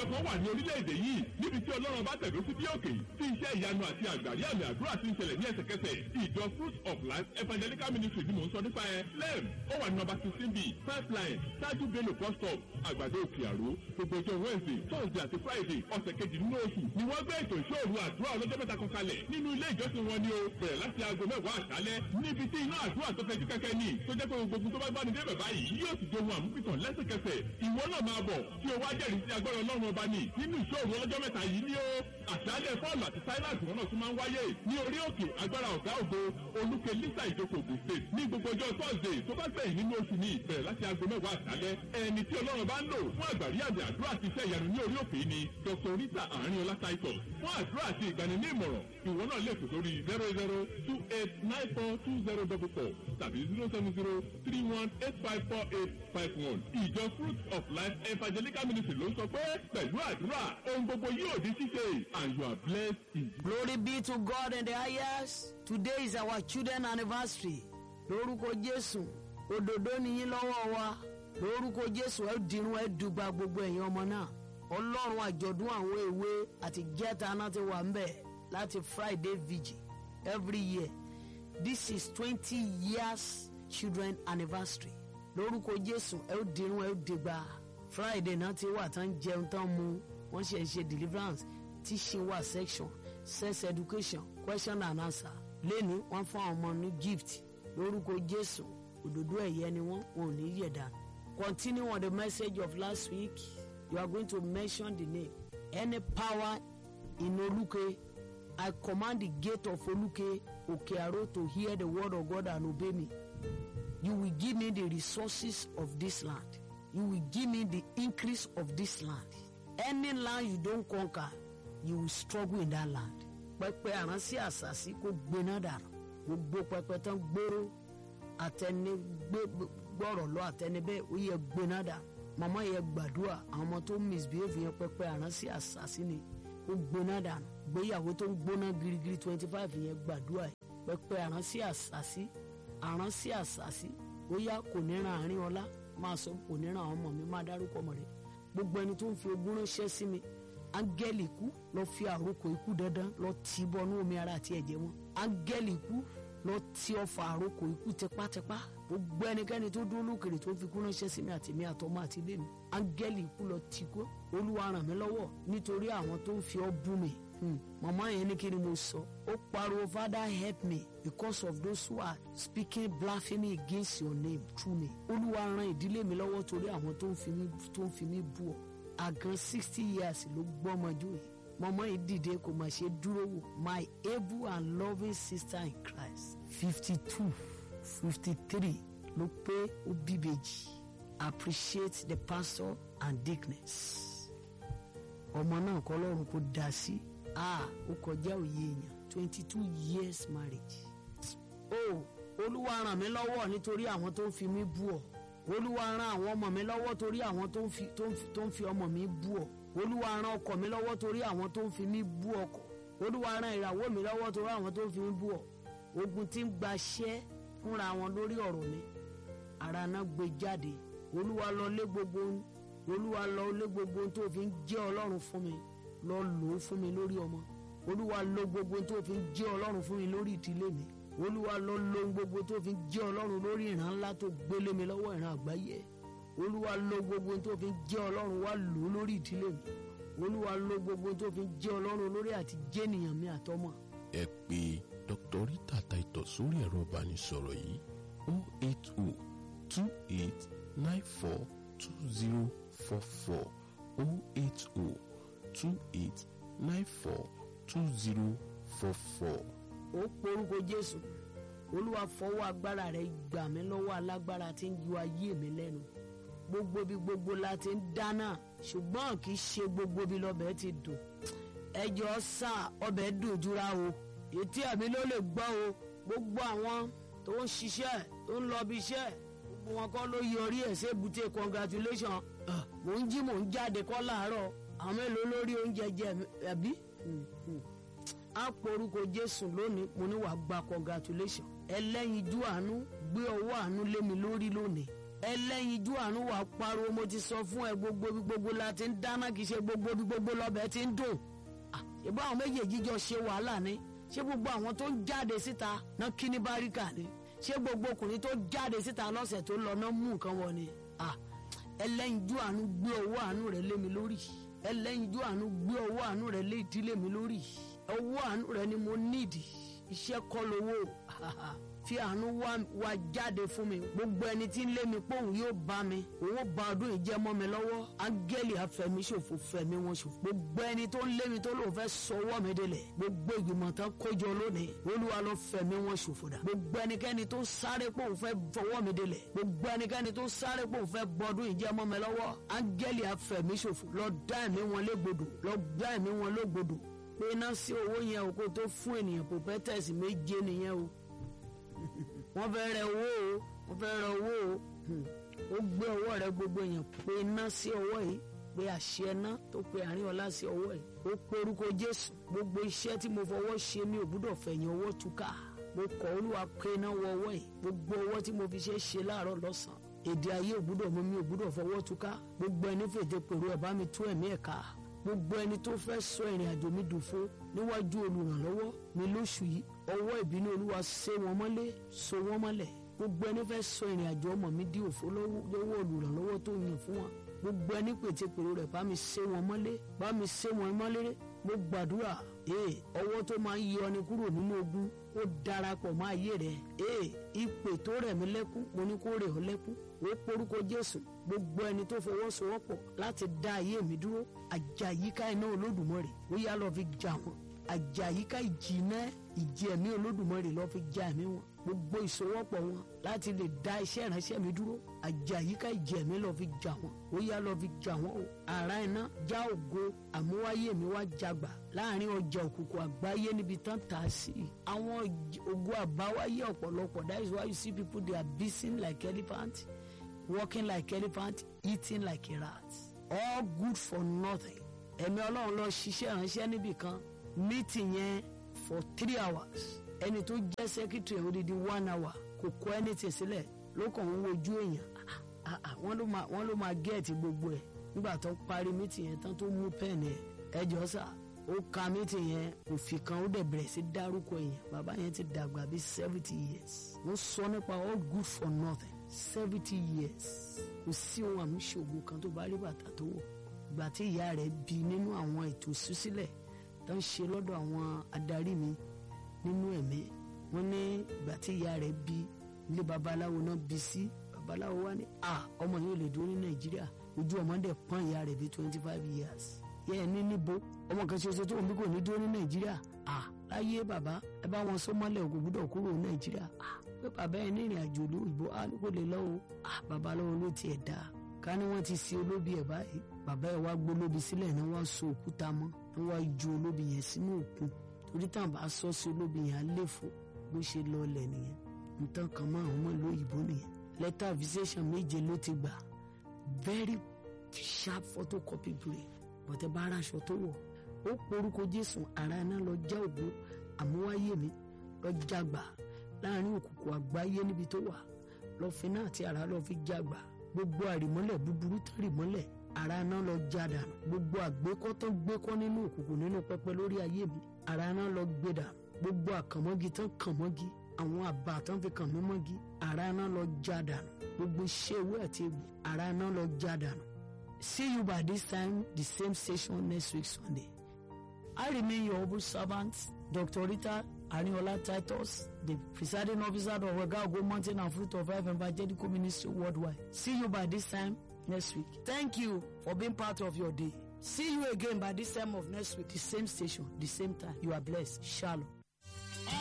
ìjọ kan wà ní orílẹ̀-èdè yìí níbi tí ọlọ́run bá tẹ̀dó sí bí òkè tí iṣẹ́ ìyanu àti àgbàrí àmì àdúrà ti ń ṣẹlẹ̀ ní ẹsẹ̀kẹsẹ̀ ìjọ fruit of life evangelical ministry ni mò ń sọ nípa ẹ lẹ́m ó wà ní nọ́mbà sixteen b pipeline ṣáájú bello bus stop àgbàdo òkè àró gbogbo ọjọ́ wednesday thursday àti friday ọ̀sẹ̀ kejì nínú oṣù ni wọ́n gbé ètò ìṣòro àdúrà ọlọ́jọ́ mẹ́ta kan kalẹ̀ nínú ilé ìjọsìn wọn ni o bẹ̀rẹ̀ láti aago mẹ́wàá àṣálẹ́ níbi tí iná àdúrà tó fẹ́ jú kẹ́kẹ́ ní tó jẹ́ pé gbogbo tó bá gbá ní débẹ̀ báyìí yóò sì dohun àmúpìtàn lẹ́sẹ̀kẹsẹ̀ ìwọ náà máa bọ̀ tí o wá jẹ́rìí sí agbára ọlọ́run ọba ní nínú ìṣòro ọlọ́jọ́ mẹ́ta yìí ni ó àṣálẹ́ fọ́ọ̀lù àti sáíláàsì wọn náà tún máa ń wáyé ní orí òkè agbára ọ̀gá ògo olùkẹ́ lisa ìjókòó ògùn state ní gbogbo ọjọ́ thursday tó bá gbẹ̀yìn nínú oṣù ní ìbẹ̀rẹ̀ láti aago mẹ́wàá àṣálẹ́ ẹni tí ọlọ́run bá ń lò fún àgbàrí àmì àdúrà àti iṣẹ́ ìyanu ní orí òkè ni dr rita àárín titus fún àdúrà àti ìgbani ní ìmọ̀ràn ìwọ náà lè pè sórí zero zero two eight nine four two zero double four tàbí zero seven zero three one eight five four eight five one ìjọ fruit of life evangelical ministry ló ń sọ pé pẹ̀lú àdúrà ohun gbogbo yóò di ṣíṣe and you are blessed in Glory be to God in the highest. Today is our children anniversary. Lórúkọ Jésù, òdòdó nìyí lọ́wọ́ wa. Lórúkọ Jésù, ẹ dirun ẹ dùgbà gbogbo ẹ̀yin ọmọ náà. Ọlọ́run àjọ̀dún àwọn èwe àti jẹ́ta náà ti wà ńbẹ̀ láti Friday vigil every year. This is twenty years children anniversary. Lórúkọ Jésù, ẹ ó dirun ẹ ó dìgbà. Friday náà ti wà tán jẹun tán mu. Wọ́n ṣe ń ṣe deliverance teaching wa section sex education question and answer lẹ́ni wọ́n fún àwọn ọmọ ní gift lórúkọ jésù òdòdó ẹ̀yẹ ni wọ́n wọn ò ní yẹ̀ dànù. continue on the message of last week you are going to mention the name any power in oluke i command the gate of oluke okearo to hear the word of god and obey me you will give me the resources of this land you will give me the increase of this land any land you don conquer you will struggle in that land. pẹpẹ àránsí àṣàṣì kò gbéná dànù gbogbo pẹpẹ tán gbóró àtẹni gbọrọ lọ àtẹni bẹ́ẹ̀ ó yẹ gbéná dànù màmá yẹ gbàdúrà àwọn ọmọ tó misbehave yẹn pẹpẹ àránsí àṣàṣì ni ó gbéná dànù gbéyàwó tó ń gbóná girigiri twenty five yẹn gbàdúrà yìí pẹpẹ àránsí àṣàṣì àránsí àṣàṣì ó yá kò ní ran àárín ọlá máa sọ kò ní ran àwọn ọmọ mi máa dárúkọ ọmọ rẹ gbogbo ẹni tó ń fi ogún ránṣẹ́ sí mi áńgẹ́lì ikú lọ fi àròkọ ikú dandan lọ tì bọnú omi ara àti ẹ̀jẹ̀ wọn áńgẹ́lì ikú lọ tí ọfà àròkọ ikú tipátipá gbogbo ẹnikẹ́ni tó dúró lókèrè tó fi kú ránṣẹ́ sí mi àti mi àtọmọ àti ilé mi áńgẹ́lì ikú lọ tì kú olúwa ràn mí lọ́wọ́ nítorí àwọn tó ń fi ọ́ bú mi màmá yẹn ní kí ni mo sọ ó pariwo father help me because of those who are speaking blasphemy against your name through me olúwa ràn ìdílé mi lọ́wọ́ torí àwọn tó ń fi mí bú ọ àgàn sixty years ló gbọ́mọjú yìí mọ́mọ́ yìí dìde kò mà ṣe dúró wò my able and loving sister in Christ fifty two fifty three ló pé ó bíbejì appreciate the pastor and dickness ọmọ náà kọ́ lọ́run kó dá sí ah ó kọjá òye èèyàn twenty two years marriage oh olúwa ràn mí lọ́wọ́ nítorí àwọn tó ń fi mí bú ọ olúwa ràn àwọn ọmọ mi lọ́wọ́ torí àwọn tó ń fi tó ń fi tó ń fi ọmọ mi bú ọ olúwa ràn ọkọ mi lọ́wọ́ torí àwọn tó ń fi mí bú ọkọ olúwa ràn ìràwọ̀ mi lọ́wọ́ torí àwọn tó ń fi mí bú ọ ogun tí ń gbaṣẹ́ fúnra wọn lórí ọ̀rọ̀ mi ara náà gbé jáde olúwa lọ lé gbogbo olúwa lọ lé gbogbo tó fi ń jẹ́ ọlọ́run fún mi lọ lò ó fún mi lórí ọmọ olúwa lọ gbogbo tó fi ń jẹ́ ọlọ́run fún mi lórí ìdílé mi olúwa lọ lo gbogbo tó fi ń jẹ́ ọlọ́run lórí ìran ńlá tó gbélé mi lọ́wọ́ ìran àgbáyé olúwa lo gbogbo tó fi ń jẹ́ ọlọ́run wá lò ó lórí ìdílé mi olúwa lo gbogbo tó fi ń jẹ́ ọlọ́run lórí àti jẹ́nìyàn mi àtọmọ. ẹ pè dr rita taito sórí ẹ̀rọ ìbánisọ̀rọ̀ yìí o eight o two eight nine four two zero four four o eight o two eight nine four two zero four four ó porúkọ jésù olúwa fọwọ́ agbára rẹ̀ gbà mí lọ́wọ́ alágbára tí ń yọ ayé mi lẹ́nu gbogbo bí gbogbo la ti ń dáná ṣùgbọ́n kì í ṣe gbogbo bí lọ́bẹ̀ ti dùn ẹjọ́ sà ọbẹ̀ dùn jura o ètí ẹ̀mí ló lè gbọ́ o gbogbo àwọn tó ń ṣiṣẹ́ tó ń lọ bí iṣẹ́ gbogbo wọn kọ́ ló yọrí ẹ̀ ṣe bùtẹ́ congratulation mò ń jí mò ń jáde kọ́ láàárọ̀ àwọn mélòó lórí oúnjẹ jẹ ẹbí á porúkọ jésù lónìí mo ní wàá gba congratulation ẹlẹ́yinjú àánú gbé ọwọ́ àánú lé mi lórí lónìí ẹlẹ́yinjú àánú wà pariwo mo ti sọ fún ẹ gbogbo bí gbogbo la ti ń dáná kì í ṣe gbogbo bí gbogbo lọ́bẹ̀ ti ń dùn ìbá àwọn méjèèjì jọ ṣe wàhálà ni ṣé gbogbo àwọn tó ń jáde síta náà kí ní báríkà ni ṣé gbogbo ọkùnrin tó jáde síta lọ́sẹ̀ tó lọ náà mú nǹkan wọ ni ẹlẹ́yinjú àánú gbé owó àánú rẹ̀ lé mi lórí ẹlẹ́yinjú àánú gbé owó àánú rẹ̀ lé ìdílé mi lórí owó àánú rẹ̀ ni mo nídìí iṣẹ́ kọ́ lówó fi àánú wá jáde fún mi gbogbo ẹni tí ń lé mi pé òun yóò bá mi òun ó ba ọdún yìí jẹ́ mọ́ mi lọ́wọ́ áńgẹ́lì afẹ́mi ṣòfò fẹ̀mí wọn ṣòfò gbogbo ẹni tó ń lé mi tó lóun fẹ́ sọwọ́ mi délẹ̀ gbogbo ìgbìmọ̀ tán kójọ lónìí olúwa ló fẹ̀mí wọn ṣòfò dà gbogbo ẹnikẹ́ni tó sáré pé òun fẹ́ fọwọ́ mi délẹ̀ gbogbo ẹnikẹ́ni tó sáré pé òun fẹ́ bọ́dún yìí jẹ́ mọ́ mi lọ́wọ́ áńgẹ́lì afẹ́mi ṣòfò lọ dá ẹ̀mí wọn légbodò lọ dá ẹ̀mí wọn légbodò pé iná sí owó yẹn o kó tó fún ènìyàn pòpẹ́tẹ̀sì méje nìyẹn o wọ́n fẹ́ rẹ owó o wọ́n fẹ́ rẹ owó o ó gbé ọwọ́ rẹ gbogbo èèyàn pé iná sí ọwọ́ yìí pé àṣẹ iná tó pe àárín ọlá sí ọwọ́ yìí ó pe orúkọ jésù gbogbo iṣẹ́ tí mo fọwọ́ ṣe mi ò gbúdọ̀ fẹ̀yìn ọwọ́ túká mo kọ̀ olúwa pé iná wọ ọwọ́ yìí gbogbo ọwọ́ tí mo fi ṣe ṣe láàárọ̀ lọ́sàn-án èdè ayé ò gbúdọ̀ mú mi ò gbúdọ̀ fọwọ́ túká gbogbo ẹni fètè pèrò ẹ̀ bá mi tú ẹ̀mí ẹ̀ ká gbogbo ẹni tó fẹ́ sọ ìrìn àjò mi dòfo níwájú olùrànlọ́wọ́ mi lóṣù yìí ọwọ́ ìbínú olúwa sé wọn mọ́lé so wọn mọ́lẹ̀ gbogbo ẹni fẹ́ sọ ìrìn àjò ọmọ mi di òfo lọ́wọ́ olùrànlọ́wọ́ tó yàn fún wọn gbogbo ẹni pètèpèrò rẹ̀ bá mi sé wọn mọ́lé bá mi sé wọn mọ́lé mo gbàdúrà ee ọwọ́ tó máa ń yọ ni kúrò nínú ogun ó darapọ̀ mọ́ ayé rẹ̀ ee ìpè tó rẹ̀ mí lẹ́kún mo ní kó rẹ̀ ọ́ lẹ́kún ó porúkọ jésù gbogbo ẹni tó fọwọ́sowọ́pọ̀ láti dá ayé mi dúró àjàyíká iná olódùmarè ó yá lọ fi jà wọn àjàyíká ìjìnà ìjì ẹ̀mí olódùmarè lọ fi jà ẹ̀mí wọn gbogbo ìsowọ́pọ̀ wọn láti lè dá iṣẹ́ ìránṣẹ́ mi dúró àjàyíká ìjì ẹ̀mí lọ fi jà wọn ó yá lọ fi jà wọn o ara iná já ògo àmúwáyé mi wá jagbà láàrin ọjà òkùnkùn àgbáyé níbi tán tà á sí àwọn ògo àbáwáyé ọ̀pọ̀lọpọ̀ that is why you see people they are busy like elephant walking like elephant eating like a rat all good for nothing ẹ̀mí ọlọ́run lọ ṣiṣẹ́ ìránṣẹ́ níbì kan meeting yẹn for three hours ẹni tó jẹ́ secretary odidi one hour kò kọ́ anything sílẹ̀ ló kàn ń wojú èèyàn wọ́n ló máa wọ́n ló máa gẹ́ẹ̀tì gbogbo ẹ̀ nígbà tó parí meeting yẹn tán tó mú pẹ́ẹ̀nì ẹ̀ ẹjọ́ sà ó ka meeting yẹn òfin kan ó dẹ̀ bẹ̀rẹ̀ sí dárúkọ èèyàn bàbá yẹn ti dàgbà bíi seventy years wọ́n sọ nípa all good for nothing seventy years kò sí ohun àmúṣògo kan tó bá rí bàtà tó wọ̀ ìgbà tí ìyá rẹ̀ bí nínú àwọn ètò ìṣúsílẹ̀ tó ń ṣe lọ́dọ̀ àwọn adarí mi nínú ẹ̀mí wọ́n ní ìgbà tí ìyá rẹ̀ bí ilé babaláwo náà bí sí babaláwo wá ní à ọmọ yìí ò lè dúró ní nàìjíríà ojú ọmọ dẹ̀ pọ́n ìyá rẹ̀ bí twenty five years yẹ ẹ ní níbo ọmọ kan ṣoṣo tó ń bí kò ní dúró ní nàìjíríà à láyé bàbá ẹ bá wọn sọ mọ́lẹ̀ òkú gbúdọ̀ kúrò ní nàìjíríà à pé bàbá ẹ ní ìrìn àjò ìlú ìbò á ní kò lè lọ́wọ́ à babaláwo ló tiẹ̀ dáa ká ní wọ́n ti sin olóbi ẹ̀ báyìí bàbá ẹ̀ wá gbólóbi sílẹ̀ ní wọ́n so òkúta mọ́ ní wọ́n ju olóbi yẹn sínú òkun torí táwọn bá sọ sí olóbi yẹn á léfò bó ṣe lọlẹ̀ nìyẹn nǹkan kan mọ́ àwọn ọmọ ìlú òyìnbó nìyẹn lẹ́tà visitation méje ló ti gbà very sharp photocopy brain bọ̀tẹ́ bá aráṣọ tó wọ̀ ó porúkọ jésù ara iná lọ já ògbó àmúwáyé mi lọ jágbà láàrin òkùnkùn àgbáyé níbi tó wà lọ fi náà àti ara lọ fi jágbà gbogbo àrìmọ́lẹ̀ búburú tó rìmọ́lẹ̀ ara náà lọ já dànù gbogbo àgbékọ́ tó gbékọ́ nínú òkùnkùn nínú pẹpẹ lórí ayé mi ara náà lọ gbé dànù gbogbo àkànmọ́gi tán kànmọ́gi àwọn àbá tán fi kàn mí mọ́gi ara náà lọ já dànù gbogbo iṣẹ́ ewé àti egbò ara náà lọ já dànù. See you by this time, the same station next week Sunday. I remain your humble servant, Dr. Rita Arinola Titus, the presiding officer of Ogago Mountain and Fruit of Life Evangelical Ministry worldwide. See you by this time next week. Thank you for being part of your day. See you again by this time of next week, the same station, the same time. You are blessed. Shalom.